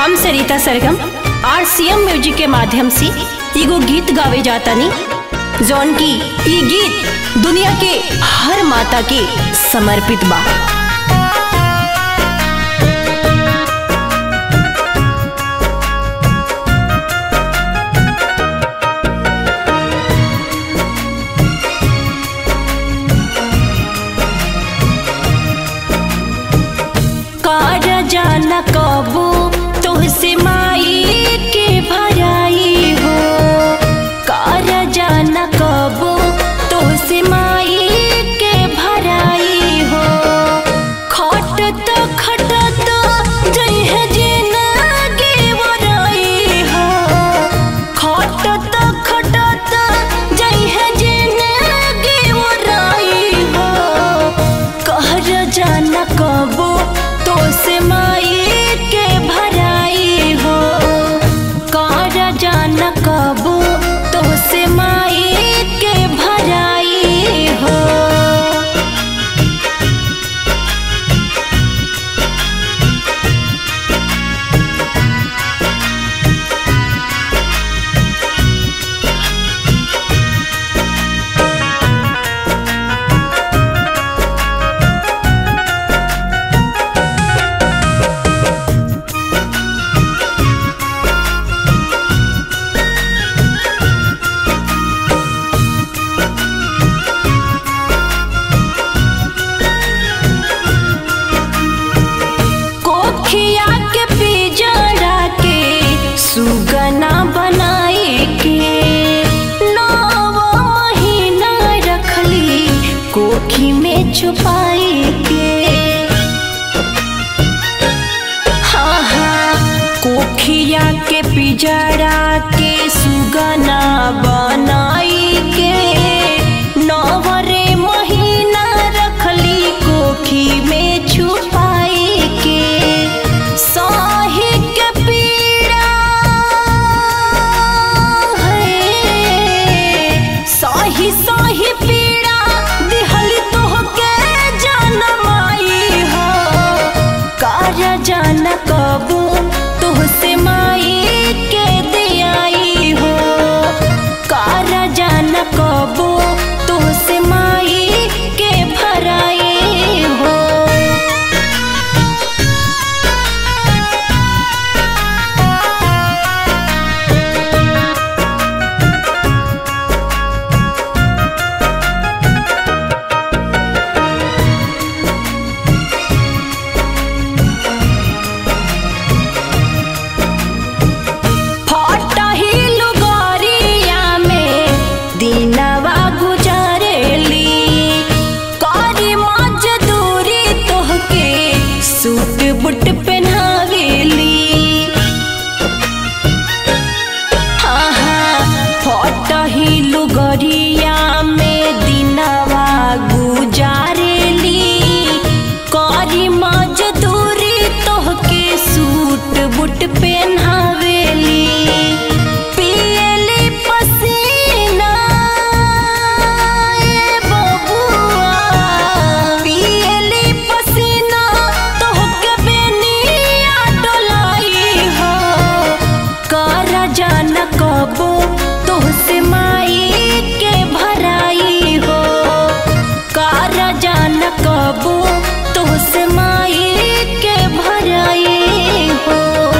हम सरिता सरगम आर CM music के माध्यम से एगो गीत गावे जातानी जौन की ये गीत दुनिया के हर माता के समर्पित बा कार जाना कबू तोहसे माई के भराई हो कार जाना कबू तोहसे माई के भराई हो खटत खटत जइह जिंदगी वराई हो खटत खटत जइह जिंदगी वराई हो कहर जाना कबो तो से माई के भराई हो कहर जाना कबो तो से माई के भराई हो कोखिया के पिजड़ा के सुगना बनाई के नौ महीना रखली कोखी में छुपाई के हाँ हाँ कोखिया के पिजड़ा के सुगना बनाई के नवरे महीना रखली कोखी में छुपाई के साही के पीड़ा है साही साही पीड़ा दिहली तोहके जनमाई हो कार जान कबू तोहसे माई के दियाई हो कार जान कबू तोहसे माई के भराई हो फटही लुगरिया में दिनवा गुजरेली करी मजदूरी तोहके सूट बुट पहनावेली हाँ हाँ फटही लुगरिया में दिनवा गुजारेली करी मजदूरी तोहके सूट बुट पहनावेली पियली पसीना ए बबुआ पियली पसीना तोहके बेनिया डोलाई हो कर जान कबो तोहसे माई के भराई हो कर जान कबो तोहसे माई के भराई हो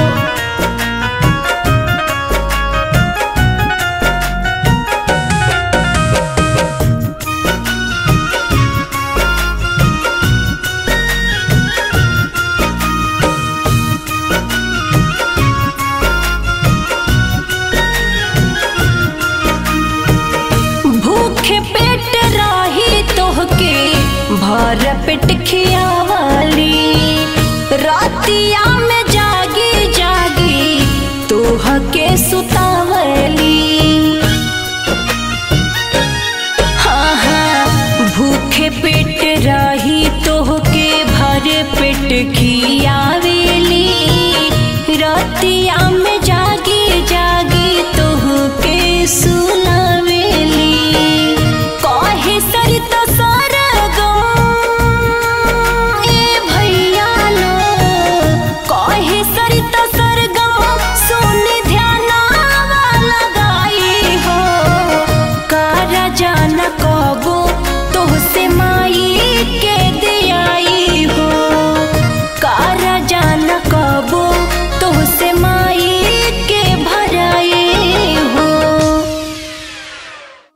भूखे पेट रही तोहके भर पेट खियावली रातिया में जागी जागी तोहके सुतावली हाँ हाँ भूखे पेट रही तोहके भर पेट खियावेली रतिया